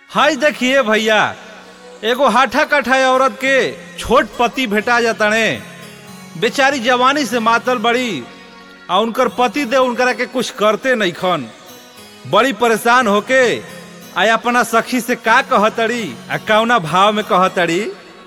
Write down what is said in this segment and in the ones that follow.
हाय देखिए भैया एगो हाठा कठा औरत के छोट पति भेटा जाताने बेचारी जवानी से मातल बड़ी आ उनकर पति दे उनकरा के कुछ करते नहीं खन बड़ी परेशान होके आ अपना सखी से का कहतड़ी आ कौना भाव में कहतड़ी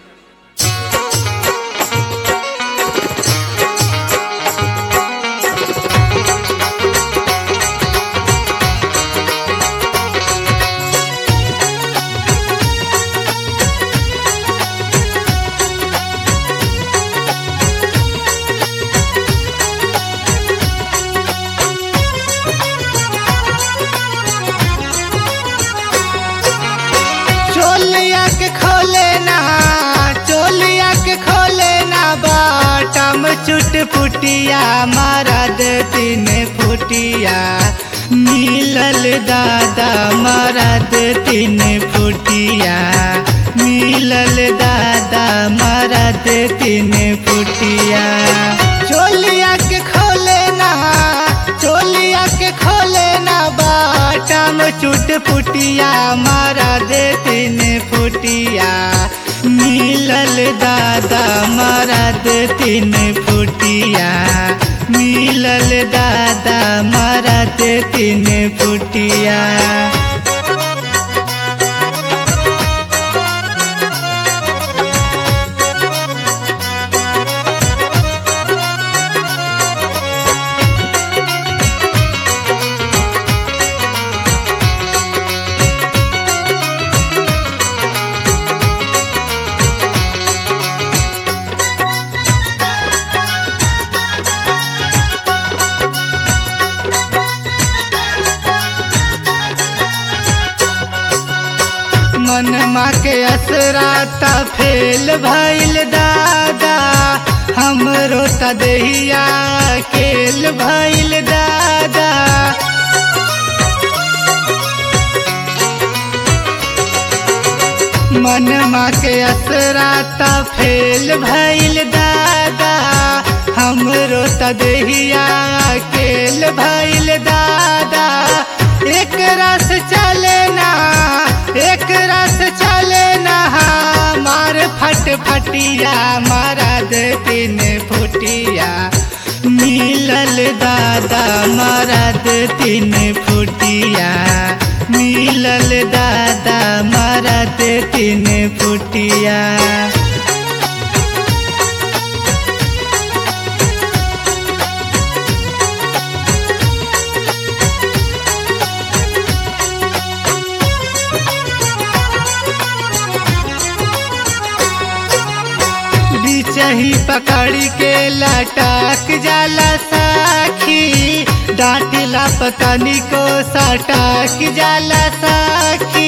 चोलिया के खोले ना चोलिया के खोले ना बाटम चुट पुटिया मरद तीन फुटिया मिलल दादा मरद तीन फुटिया मिलल दादा मरद तीन फुटिया चोलिया के खोले ना चोलिया के खोले ना बाटम चुट पुटिया मारा दे तीन फुटिया मिलल दादा मारा दे तीन फुटिया मिलल दादा मारा दे तीन फुटिया मनमा के असराता फेल भइल दादा हमरो त देहिया केल भइल दादा मनमा के असराता फेल भइल दादा हमरो त देहिया केल भइल दादा एक रस चले ना एक रस चले ना मार फट फटिया मारा दे तीन फुटिया मिलल दादा मारा दे तीन फुटिया मिलल दादा मारा दे तीन फुटिया बिचही पकड़ के लटक जाला साखी डांटिला पतनी को सटक जाला साखी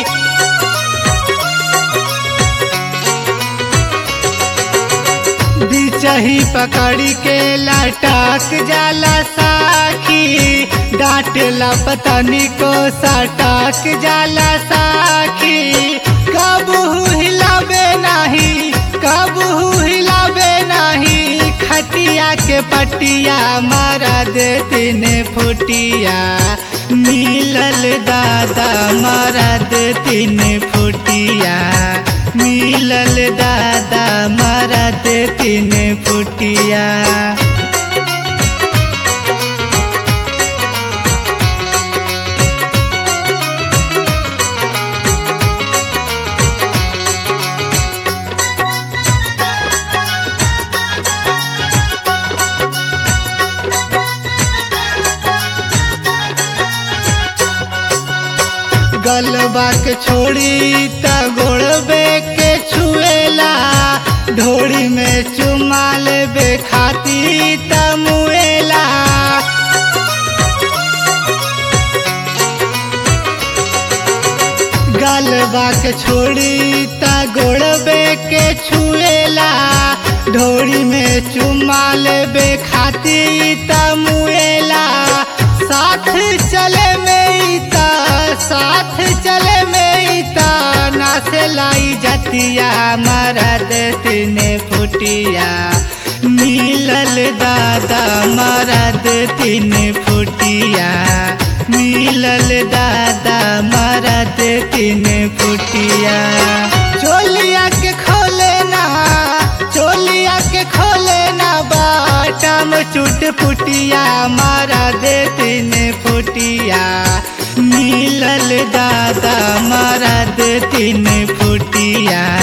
बिचही पकड़ के लटक जाला साखी डांटला पतनी को सटक जाला साखी कबू हिलावे नहीं कबू हिलावे नहीं खटिया के पटिया मारा दे तीन फुटिया मिलल दादा मारा दे तीन फुटिया मिलल दादा मारा दे तीन फुटिया गलबा के छोड़ी त गोड़बे के छुएला ढोड़ी में चुमा लेबे खाती त मुएला गलबा के छोड़ी त गोड़बे के छुएला ढोड़ी में चुमा लेबे खाती त मुएला साथ चले में त साथ चले में त नासे लाई जतिया मरद तीन फुटिया मिलल दादा मरद तीन फुटिया मिलल दादा मरद तीन फुटिया चोलिया के खोले ना चोलिया के खोले ना बाटम चुट फुटिया मारा दे तीन फुटिया मिलल दादा मारा दे तीन फुटिया